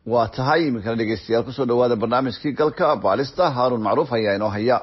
waa tahay iminkana dhegeystayaal kusoo dhawaada barnaamijkii galka baalista haaruun macruuf ayaa inoo haya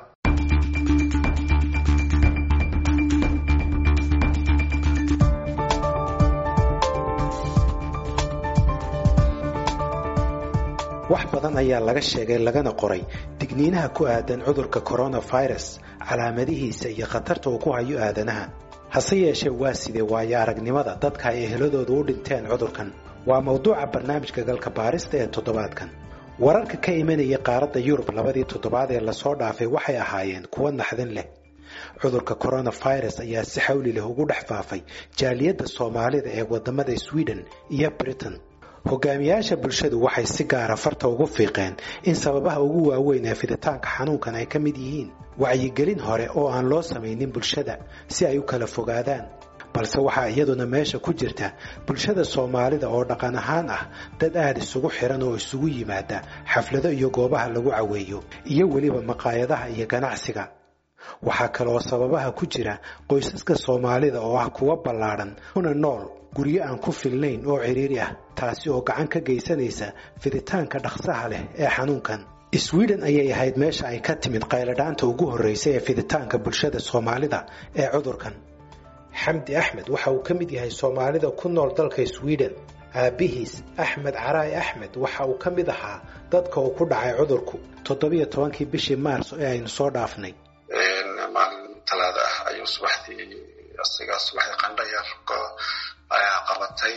wax badan ayaa laga sheegay lagana qoray digniinaha ku aadan cudurka coronavirus calaamadihiisa iyo khatarta uu ku hayo aadanaha hase yeeshee waa sidee waayo aragnimada dadka ay eheladoodu u dhinteen cudurkan waa mawduuca barnaamijka galka baarista ee toddobaadkan wararka ka imanayay qaaradda yurub labadii toddobaad ee lasoo dhaafay waxay ahaayeen kuwo naxdin leh cudurka coronavirus ayaa si xawli leh ugu dhex faafay jaaliyadda soomaalida ee wadamada sweden iyo britain hogaamiyaasha bulshadu waxay si gaara farta ugu fiiqeen in sababaha ugu waaweyn ee fiditaanka xanuunkan ay ka mid yihiin wacyigelin hore oo aan loo samaynin bulshada si ay u kala fogaadaan balse waxaa iyaduna meesha ku jirta bulshada soomaalida oo dhaqan ahaan ah dad aada isugu xiran oo isugu yimaada xaflado iyo goobaha lagu caweeyo iyo weliba maqaayadaha iyo ganacsiga waxaa kaleoo sababaha ku jira qoysaska soomaalida oo ah kuwa ballaadhan una nool guryo aan ku filnayn oo cidhiiri ah taasi oo gacan ka geysanaysa fiditaanka dhaqsaha leh ee xanuunkan sweden ayay ahayd meesha ay ka timid qayladhaanta ugu horreysay ee fiditaanka bulshada soomaalida ee cudurkan xamdi axmed waxa uu ka mid yahay soomaalida ku nool dalka sweden aabbihiis axmed caraay axmed waxa uu ka mid ahaa dadka uu ku dhacay cudurku toddobiyo tobankii bishii maars ee aynu soo dhaafnay maalin talaada ah ayuu subaxdii asigaa subaxdii qandhayar ayaa qabatay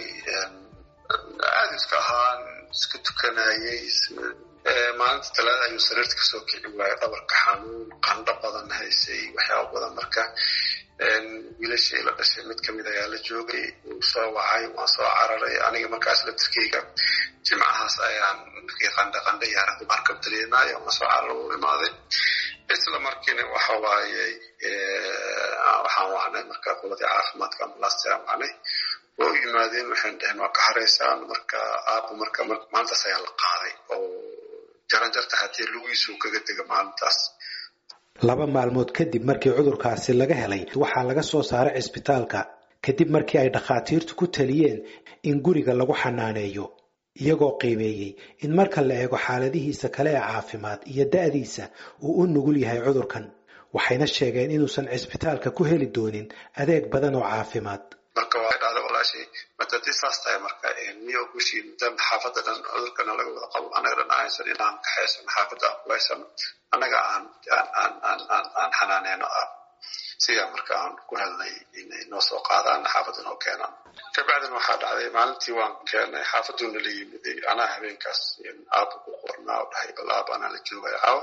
aada iska ahaan iska tukanayay maalinta talaada ayuu sariirta kasoo kici waayay dhabarka xanuun qandho badan haysay waxyaaba badan marka wiilashii la dhashay mid kamid ayaa la joogay wuu soo wacay waan soo cararay aniga markaas laftirkeyga jimcahaas ayaan markii qandha qandha yaaradu markab dareemaayo waan soo carar u imaaday isla markiina waxa waaye waxaan wacnay marka quladii caafimaadka ambalaasta aan wacnay waa u yimaadeen waxaan dhaheen waa ka haraysaan marka aabba marka maalintaas ayaa la qaaday oo jaranjarta haddii lugiisu kaga dega maalintaas laba maalmood kadib markii cudurkaasi laga helay waxaa laga soo saaray cisbitaalka kadib markii ay dhakhaatiirtu ku taliyeen in guriga lagu xanaaneeyo iyagoo qiimeeyey in marka la eego xaaladihiisa kale ee caafimaad iyo da'diisa uu u nugul yahay cudurkan waxayna sheegeen inuusan cisbitaalka ku heli doonin adeeg badan oo caafimaad marka waa dhahda walaashii matadii saas tahay marka niyo gushii muddan xaafadda dhan cudurkana laga wada qabo anaga dhan aysan inaan kaxaysano xaafadda aan kulaysano annaga aan aan aan aan aan xanaaneyno ah sidaa marka aan ku helnay inay noo soo qaadaan xaafadda noo keenaan kabacdin waxaa dhacday maalintii waan keenay xaafadduna la yimiday anaa habeenkaas aabba ku qornaa oo dhahay bal aab anaa la joogaya caawa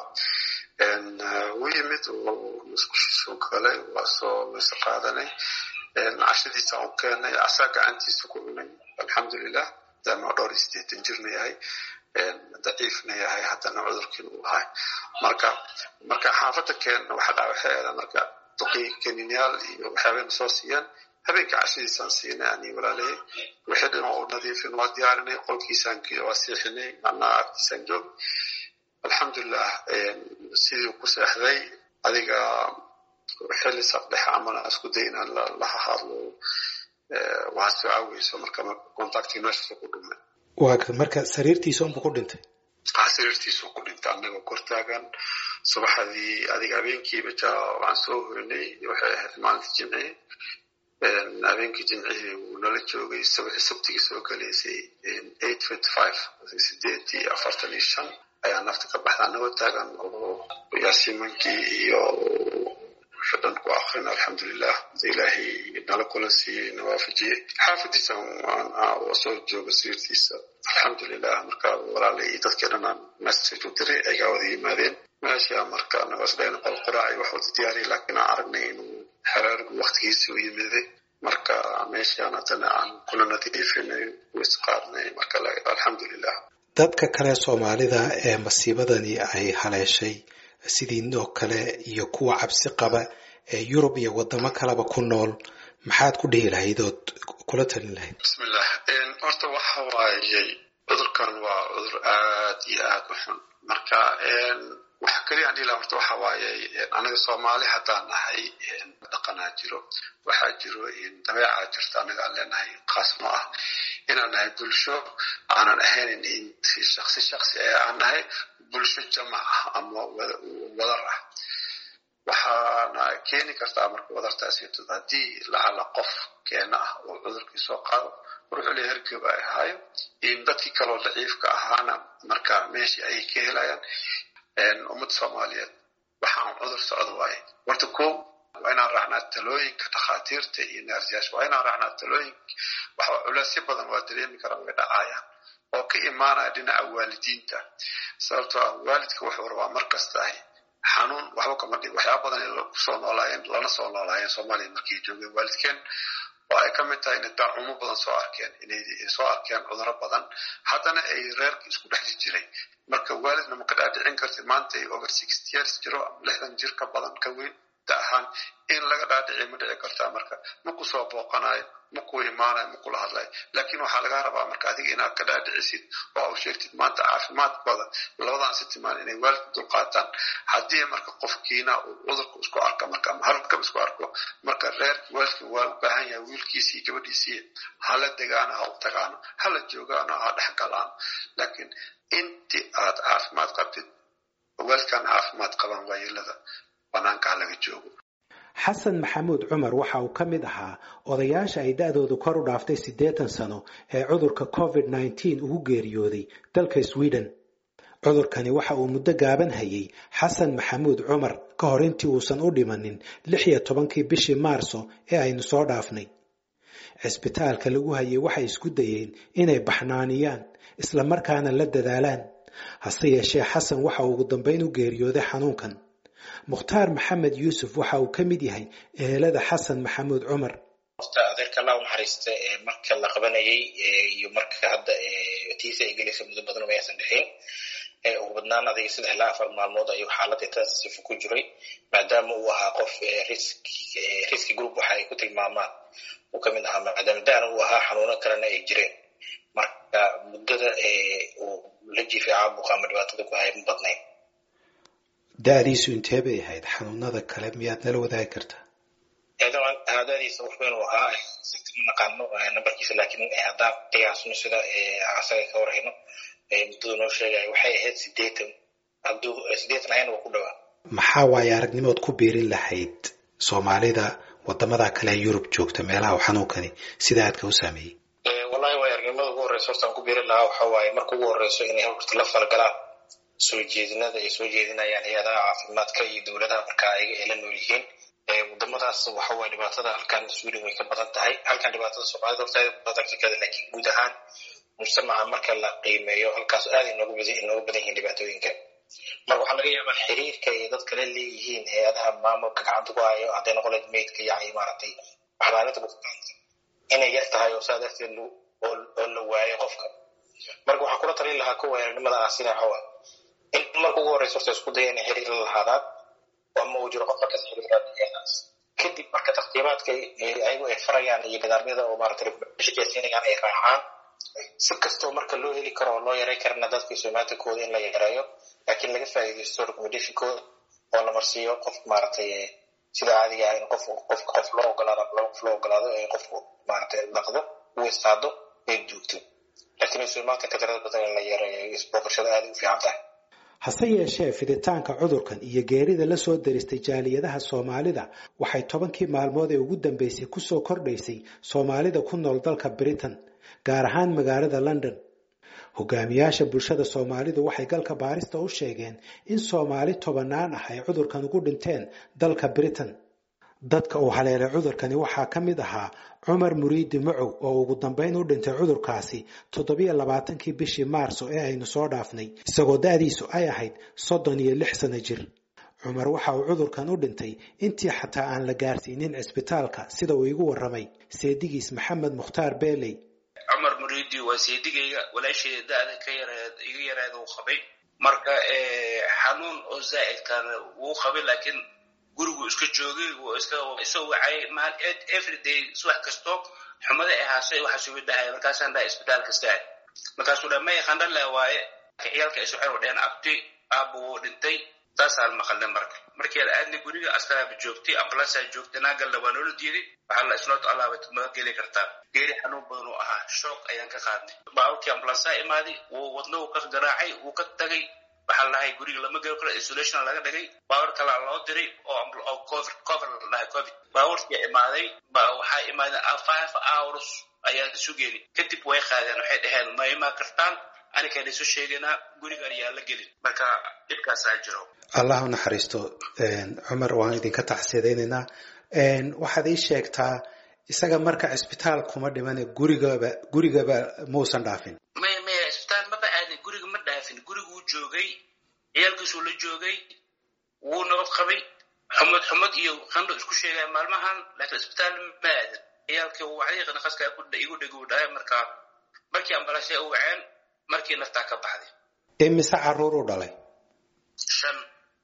wuu yimid musqushiisu galay waa soo weyse qaadanay cashadiisa u keenay asaa gacantiisa ku cunay alxamdulilah maadaama dhowr iyo sideetan jirna yahay daciifna yahay haddana cudurkiina uu ahay marka marka xaafadda keenna waxa dhaa waxay ahayd marka duqii kaniinyaal iyo waxyaabayna soo siiyaan habeenka cashadiisaan siinay ani walaalahey wixii dhan oo nadiifin waa diyaarinay qolkiisaan waa seexinay anaa agtiisaan joog alxamdulilah sidii ku seexday adiga xilli saqdhex amana isku day inaan la hadlo waa soo caaweyso marka contactii meeshaas ku dhumay waa marka sariirtiisa unbu ku dhintay ha sariirtiisu ku dhintay annagoo kortaagan subaxdii adiga habeenkiiba ja waan soo hoynay waxay ahayd maalinta jimci habeenkii jimcihii wuu nala joogay sabtigii soo galaysay eight fifty five sideedii afartan iyo shan ayaa nafta ka baxda annagoo taagan oo yaasiimankii iyo dhan ku akrin alxamdulilah ilaahay nala kulan siiyey nawaafajiyey xaafadiisa soo jooga sariirtiisa alxamdulilah marka walaalay iyo dadkii dhan aan message u diray aygaa wada yimaadeen meesha marka nagosdhayn qol quraaci wax wada diyaariyay laakiin aan aragnay inuu xeraarigu waktigiisa u yimiday marka meeshaan haddana aan kula nadiifinay wis qaadnay marka alxamdulilah dadka kale soomaalida ee masiibadani ay haleeshay sidiinoo kale iyo kuwa cabsi qaba ee yurub iyo wadamo kaleba ku nool maxaad ku dhihi lahayd ood kula talin lahayd bismillah horta waxa waayey cudurkan waa cudur aad iyo aad u xun marka wax keliya aan dhihi horta waxa waaye anaga soomaali haddaan nahay dhaqanaa jiro waxaa jiro dabeecaa jirta anaga aan leenahay qaasno ah inaan nahay bulsho aanan ahayn si shaksi shaksi ee aan nahay bulsho jamac ah ama wadar ah waxaana keeni kartaa marka wadartaasitod haddii lacala qof keena ah oo cudurkii soo qaado wuxuule hergoob ay ahaayo in dadkii kaloo daciifka ahaana marka meeshii ayay ka helayaan ummadda soomaaliyeed waxaan cudur socdo waaye horta ko waa inaan raacnaa talooyinka dhakhaatiirta iyo naarsiyaasha waa inaan raacnaa talooyinka waxa culeysyo badan waa dareemi karaan way dhacayaan oo ka imaanaya dhinaca waalidiinta sababtoo ah waalidka wuxuu rabaa mar kastahay xanuun waxba kama dhig waxyaaba badan kusoo noolaayeen lana soo noolaayeen soomaaliya markay joogeen waalidkeen oo ay ka mid tahay inay daacumo badan soo arkeen inay soo arkeen cuduro badan haddana ay reerka isku dhexji jiray marka waalidna ma ka dhaadhicin kartid maanta ay over sixty years jiro ama lixdan jir ka badan ka weyn da ahaan in laga dhaadhiciyo ma dhici kartaa marka ma ku soo booqanayo ma ku imaanayo ma kula hadlayo laakiin waxaa laga rabaa marka adiga inaad ka dhaadhicisid oo u sheegtid maanta caafimaadkooda labadan si timaan inay waalidka dulqaataan haddii marka qofkiina uu cudurka isku arko marka ama harkaba isku arko marka reerki waalidka waa u baahan yahay wiilkiisii gabadhiisii hala degaano ha u tagaano hala joogaano ha dhex galaano laakiin intii aad caafimaad qabtid waalidkan caafimaad qabaan waayeelada banaanka ha laga joogo xasan maxamuud cumar waxa uu ka mid ahaa odayaasha ay da-doodu kor u dhaaftay siddeetan sano ee cudurka covid nneteen ugu geeriyooday dalka sweden cudurkani waxa uu muddo gaaban hayay xasan maxamuud cumar ka hor intii uusan u dhimanin lix iyo tobankii bishii maarso ee aynu soo dhaafnay cisbitaalka lagu hayay waxay isku dayeen inay baxnaaniyaan isla markaana la dadaalaan hase yeeshee xasan waxa uu ugu dambayn u geeriyooday xanuunkan mukhtaar maxamed yuusuf waxa uu ka mid yahay ehelada xasan maxamuud cumar horta adeerka allah u naxariista marka la qabanayay iyo marka hadda tiisa ay gelaysa muddo badan uma aysan dhexin ugu badnaan adiga saddex ilaa afar maalmood ayuu xaaladda taasifu ku jiray maadaama uu ahaa qof riski group waxa ay ku tilmaamaan uu ka mid ahaa maadaama daana uu ahaa xanuuno kalena ay jireen marka muddada uu la jiifay caabuqa ama dhibaatada ku hayay ma badnayn da-diisu intee bay ahayd xanuunada kale miyaad nala wadaagi kartaa daadiisa wax weyn uu ahaa ma naqaano nambarkiisa laakiin haddaan qiyaasno sida asaga ka warhayno muddadu noo sheegaya waxay ahayd sideetan hadduu sideetan ahayna waa ku dhawaa maxaa waaye aragnimood ku biirin lahayd soomaalida wadamada kale ee yurub joogta meelaha uu xanuunkani sida aadka u saameeyey wallahi waay aragnimada ugu horreysa horta aan ku biirin lahaa waxa waaye marka ugu horreyso inay horta la falgalaan soo jeedinada ay soo jeedinayaan hay-adaha caafimaadka iyo dowladaha markaa ayaga ay la nool yihiin wadamadaas waxa waye dhibaatada halkan sweden way ka badan tahay halkan dhibaatada soomaalida horta aad badan kakada laakiin guud ahaan mujtamaca marka la qiimeeyo halkaas aad inoogu badan inoogu badan yihiin dhibaatooyinka marka waxaa laga yaabaa xiriirka ay dad kale leeyihiin hay-adaha maamulka gacanta ku hayo hadday noqon lahayd meydka iyo maaragtay waxbaalinta bukaanta inay yar tahay oo saa darteed oo la waayo qofka marka waxaan kula talin lahaa kuwa aragnimada ah sida xawa in marka ugu horreysa horta isku daya inay xiriir la lahaadaan ama uu jiro qof markaas xiriiradaas kadib marka taqdiimaadka ayagu ay farayaan iyo nidaamyada oo maaragtay shaqaysiinayaan ay raacaan si kastoo marka loo heli karo oo loo yaray karana dadka somaatinkooda in la yareeyo laakiin laga faa'iidaysto recommendationkooda oo la marsiiyo qof maaragtay sida caadiga ah in qof qof qof loo ogolaado qof loo ogolaado ee qofku maaragtay dhaqdo uu istaado ay joogto laakiin somaatinka tirada badan in la yareeyo isbooqashada aad u fiican tahay hase yeeshee fiditaanka cudurkan iyo geerida la soo daristay jaaliyadaha soomaalida waxay tobankii maalmood ee ugu dambeysay kusoo kordhaysay soomaalida ku nool dalka britain gaar ahaan magaalada london hogaamiyaasha bulshada soomaalidu waxay galka baarista u sheegeen in soomaali tobanaan ah ay cudurkan ugu dhinteen dalka britain dadka uu haleelay cudurkani waxaa ka mid ahaa cumar muriidi macow oo ugu dambayn u dhintay cudurkaasi toddobiyo labaatankii bishii maarso ee aynu soo dhaafnay isagoo da-diisu ay ahayd soddon iyo lix sano jir cumar waxa uu cudurkan u dhintay intii xataa aan la gaarsiinin cisbitaalka sida uu igu warramay seedigiis maxamed mukhtaar beeley cumar muriidi waa seedigayga walaasheeda da-da ka yareed iga yareeda uu qabay marka xanuun oo zaa'idkan wuu qabay laakiin gurigu iska joogay wuu iska isoo wacay maal everyday subax kasto xumada ay haashay waxa sugi dhahay markaasaan dhahay isbitaal kasta markaasuu dhaa may qandhale waaye ciyaalka isu xer dheen abti aabbu wuu dhintay saasaan maqalnay marka markii la aadnay guriga askaraaba joogtay ambulansaa joogtay naagalna waa noola diiday waxaa la isnoot allaabad ma geli kartaa geeri xanuun badan uu ahaa shoog ayaan ka qaadnay baaburkii ambulansaa imaaday wuu wadno uu ka garaacay wuu ka tagay waxaa la dhahay guriga lama geli karo isolation laga dhigay baabur kalaa loo diray oo cover cover la dhahay covid baaburkii imaaday ba waxaa imaadeen five hours ayaan sugeeni kadib way qaadeen waxay dhaheen ma imaan kartaan anikaan isu sheegaynaa gurigaan yaa la gelin marka dhibkaasaa jiro allah u naxariisto cumar waan idinka tacsiyadaynaynaa waxaad ii sheegtaa isaga marka cisbitaal kuma dhimane gurigaba gurigaba muusan dhaafin maya maya cisbitaal maba aadin guriga ma dhaafin guriguu joogay ciyaalkiisuu la joogay wuu nabad qabay xumad xumad iyo qandho isku sheegaya maalmahan laakiin cisbitaal ma aadin ciyaalkii wacdiiqi naqaska igu dheguu dhahay marka markii ambalaashay u waceen markii naftaa ka baxday imise caruur u dhalay shan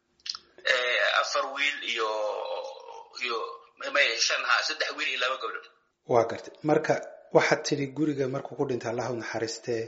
afar wiil iyo iyo maya shan ha saddex wiil iyo laba gabdhood waa gartay marka waxaad tidhi guriga markuu ku dhintay allah u naxariistee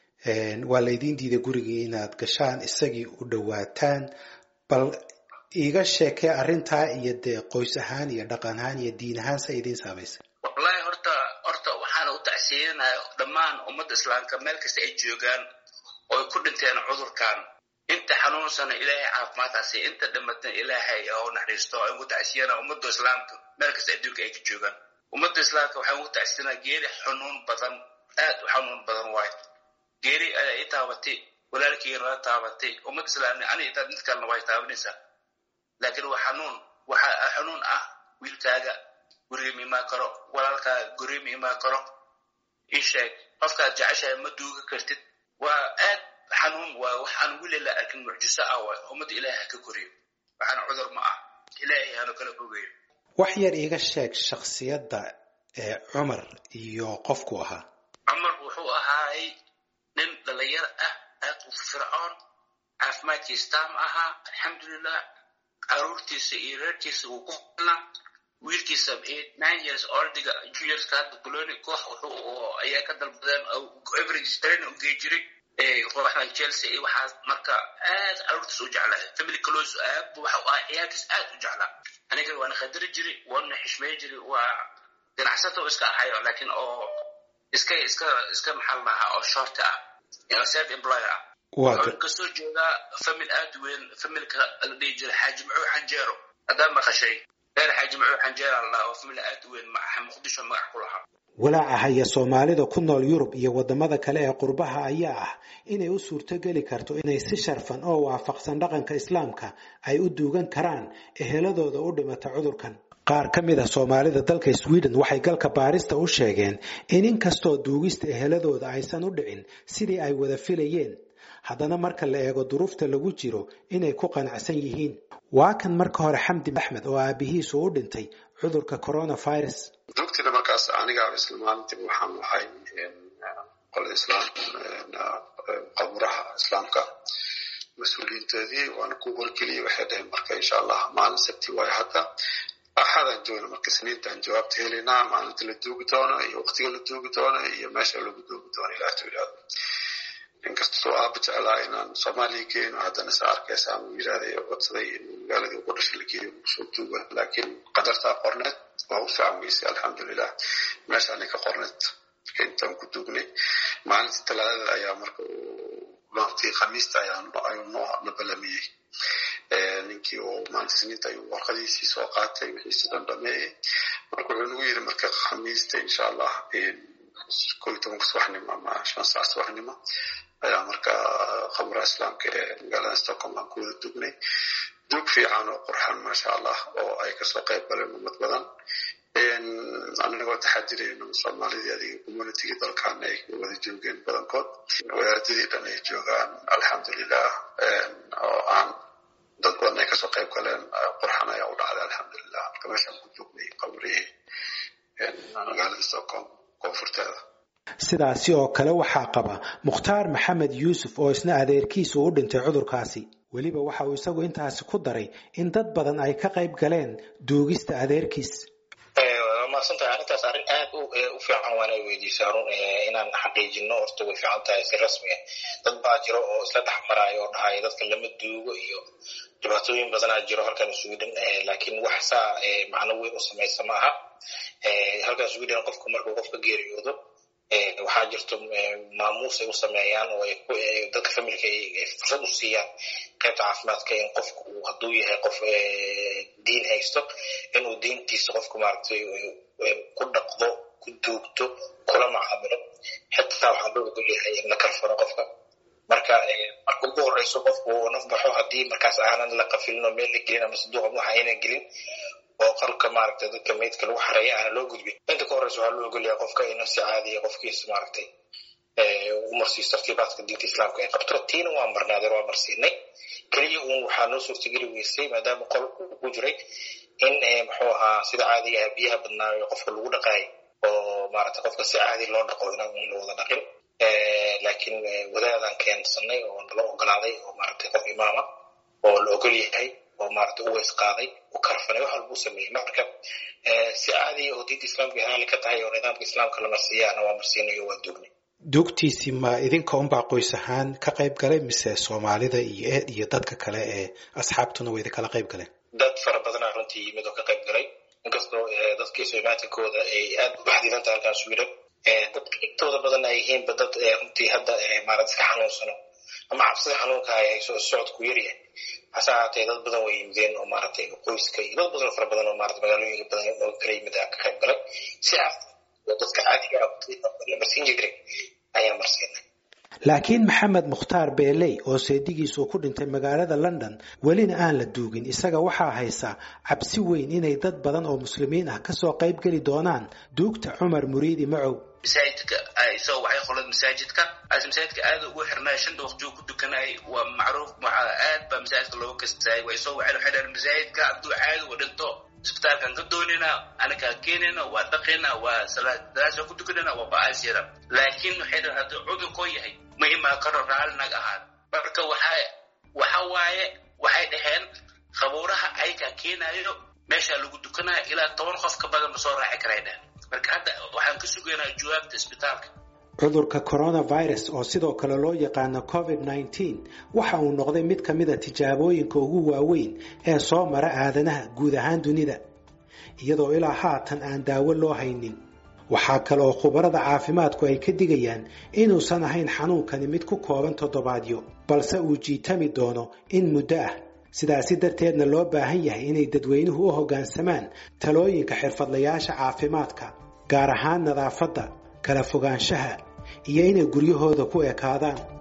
waa laydiin diiday gurigii inaad gashaan isagii u dhowaataan bal iiga sheekee arrintaa iyo dee qoys ahaan iyo dhaqan ahaan iyo diin ahaan sa idiin saamaysay wallahi horta horta waxaana u tacsiyanaya dhammaan ummadda islaamka meel kasta ay joogaan oo ay ku dhinteen cudurkan inta xanuunsana ilaahay caafimaadkaasi inta dhimatana ilaahay oo naxariisto aan ugu tacsiyana ummadda islaamka meel kasta adduunka ay ka joogaan ummadda islaamka waxaan ugu tacsiyanaa geeri xanuun badan aad u xanuun badan waayo geeri ayaa ii taabatay walaalkiina la taabatay ummadda islaamna ani intaad mid kalena way taabanaysaa laakiin waa xanuun waxaa xanuun ah wiilkaaga guriga ma imaan karo walaalkaaga guriga ma imaan karo ii sheeg qofkaad jeceshahay ma duuga kartid waa aad xanuun waa wax aan weli la arkin mucjiso ah waay ummadda ilaahay ha ka koriyo waxaana cudur ma ah ilaahay hanu kala fogeeyo wax yar iiga sheeg shaksiyadda ee cumar iyo qofku ahaa cumar wuxuu ahaay nin dhalinyar ah aad u fircoon caafimaadkiisa taam ahaa alxamdulilah caruurtiisa iyo reerkiisa uu ku filnaa wiilkiisa nine years oldiga juniorska hadda boloni koox wuxuu ayaa ka dalbadeen average training u gey jiray kooxdan chelsea iyo waxaas marka aad caruurtiis u jeclaa family close aad waxa u ahaa ciyaalkiis aad u jeclaa aniga waana qadari jiray waana xishmey jiray waa ganacsato iska ahayo laakiin oo iska iska iska maxal lahaa oo short ah self employer ah wuxuu kasoo jeedaa famil aad weyn familka la dhihi jiray xaaji macuux xanjeero haddaad maqashay reer xaaji macuux xanjeera la dhahaa oo famil aad weyn muqdisho magac ku lahaa walaaca haya soomaalida ku nool yurub iyo wadamada kale ee qurbaha ayaa ah inay u suurtogeli karto inay si sharfan oo waafaqsan dhaqanka islaamka ay u duugan karaan eheladooda u dhimata cudurkan qaar ka mid a soomaalida dalka sweden waxay galka baarista u sheegeen in inkastoo duugista eheladooda aysan u dhicin sidii ay wada filayeen haddana marka la eego duruufta lagu jiro inay ku qanacsan yihiin waa kan marka hore xamdi axmed oo aabihiisu u dhintay cudurka coronavirus dugtina markaas anigaaba isla maalintii waxaan ahay qolada islaam qaburaha islaamka mas-uuliyiintoodii waana ku wargeliyey waxay dhaheen marka insha allah maalin sabti waayo hadda axadaan joogna marka sniintaan jawaabta helaynaa maalinta la duugi doono iyo waqtiga la duugi doono iyo meesha lagu duugi doono ilaah tuulaado inkastoo aaba jeclaa inaan soomaaliya geeno haddana sa arkaysa ama yirahday codsaday in magaaladii ugu dhashay la geeyo soo duuga laakiin qadartaa qorneed waa u fiican weysay alxamdulilah meeshaanay ka qorneed intaan ku duugnay maalintii talaadada ayaa marka maalintii khamiista ayuu noo nabalamiyey ninkii oo maalinta siniinta ayuu warqadiisii soo qaatay wixiisi dhan dhameeyey marka wuxuu nagu yidhi marka khamiista insha allah koo iyo tobanka subaxnimo ama shan saac subaxnimo ayaa marka khamuraha islaamka ee magaalada stockholm aan ku wada dugnay duug fiican oo qurxan maasha allah oo ay kasoo qayb galeen ummad badan anagoo taxadirayno soomaalidii adiga communitygii dalkan ay wada joogeen badankood wadaadadii dhan ay joogaan alxamdulilah oo aan dad badan ay kasoo qayb galeen qurxan ayaa u dhacday alxamdulilah marka meeshaan ku joognay qabrihii magaalada stockholm koonfurteeda sidaasi oo kale waxaa qaba mukhtaar maxamed yuusuf oo isna adeerkiisu u dhintay cudurkaasi weliba waxa uu isagu intaasi ku daray in dad badan ay ka qayb galeen duugista adeerkiis waa mahadsantahay arrintaas arrin aad u fiican waa inay weydiisaa run inaan xaqiijino horta way fiican tahay si rasmi ah dad baa jiro oo isla dhex maraayo oo dhahaya dadka lama duugo iyo dhibaatooyin badanaa jiro halkan sweden laakiin wax saa macno weyn u samaysa ma aha halkan sweden qofku markuu qofka geeriyoodo waxaa jirto maamuus ay u sameeyaan oo dadka familka ay fursad u siiyaan qaybta caafimaadka in qofku hadduu yahay qof diin haysto inuu diintiisa qofku maaragtay ku dhaqdo ku duugto kula macaamilo xitaa waxaa loo ogol yahay in la kalfano qofka marka marka ugu horeyso qofku naf baxo haddii markaas aanan la qafilin oo meel la gelin ama saduuqa waxa aynan gelin oo qalka maaragtay dadka meydka lagu xareeya aana loo gudbin inta ka horeysa waxaa loo ogolyahay qofka inuu si caadiya qofkiisa maaragtay u marsiiso tartiibaadka diinta islaamka ay qabto tiina waa marnaadeer waa marsiinay keliya uun waxaa noo suurtageli weysay maadaama qol uu ku jiray in muxuu ahaa sida caadiga ah biyaha badnaayo qofka lagu dhaqaayo oo maaragtay qofka si caadi loo dhaqo inaan la wada dhaqin laakiin wadaadaan keensanay oo nala ogolaaday oo maaragtay qof imaama oo la ogol yahay oo maaragtay u weys qaaday u karfanay wax walbuu sameeyey marka si caadiya oo diinta islaamka haali ka tahay oo nidaamka islaamka la marsiiyaana waa marsiinay oo waa duugnay duugtiisii ma idinka unbaa qoys ahaan ka qayb galay mise soomaalida iyo eed iyo dadka kale ee asxaabtuna way idinkala qayb galeen dad fara badanaa runtii yimid oo ka qayb galay inkastoo dadkii soomaatikooda ay aad u baxdidan tahay halkaan sweden dadka intooda badan ay yihiinba dad runtii hadda maarad iska xanuunsano ama cabsida xanuunka ay hayso socodku yaryahay hase ahaatee dad badan way yimideen oo maaragtay qoyska iyo dad badan fara badan oo maarata magaalooyinka badan oo kala yimid ka qayb galay si ah oo dadka caadiga la marsiin jiray ayaa marsiinay laakiin maxamed mukhtaar beeley oo seedigiisu ku dhintay magaalada london welina aan la duugin isaga waxaa haysa cabsi weyn inay dad badan oo muslimiin ah kasoo qayb geli doonaan duugta cumar muriidi macow masaajidka isagoo waxay qolad masaajidka as masaajidka aad ugu xirnay shanta waqtigu ku dukanay waa macruuf aad baa masaajidka looga kastaayay waa isagoo waxay waxay dhahan masaajidka hadduu caadi u dhinto isbitaalkan ka doonina anakaa keenina waa dhaqina waa salaasa ku tukanina waa ba'aasira laakiin waxay dhahan hadduu cudurkoo yahay ma imaan karo raallinag ahaan marka waxa waxa waaye waxay dhaheen qabuuraha ayakaa keenayo meeshaa lagu dukanaya ilaa toban qof ka badan ma soo raaci karay dhehen marka hadda waxaan ka sugaynaa jawaabta isbitaalka cudurka coronavirus oo sidoo kale loo yaqaano covid nneteen waxa uu noqday mid ka mida tijaabooyinka ugu waaweyn ee soo mara aadanaha guud ahaan dunida iyadoo ilaa haatan aan daawo loo haynin waxaa kale oo khubarada caafimaadku ay ka digayaan inuusan ahayn xanuunkani mid ku kooban toddobaadyo balse uu jiitami doono in muddo ah sidaasi darteedna loo baahan yahay inay dadweynuhu u hoggaansamaan talooyinka xirfadlayaasha caafimaadka gaar ahaan nadaafadda kala fogaanshaha iyo inay guryahooda ku ekaadaan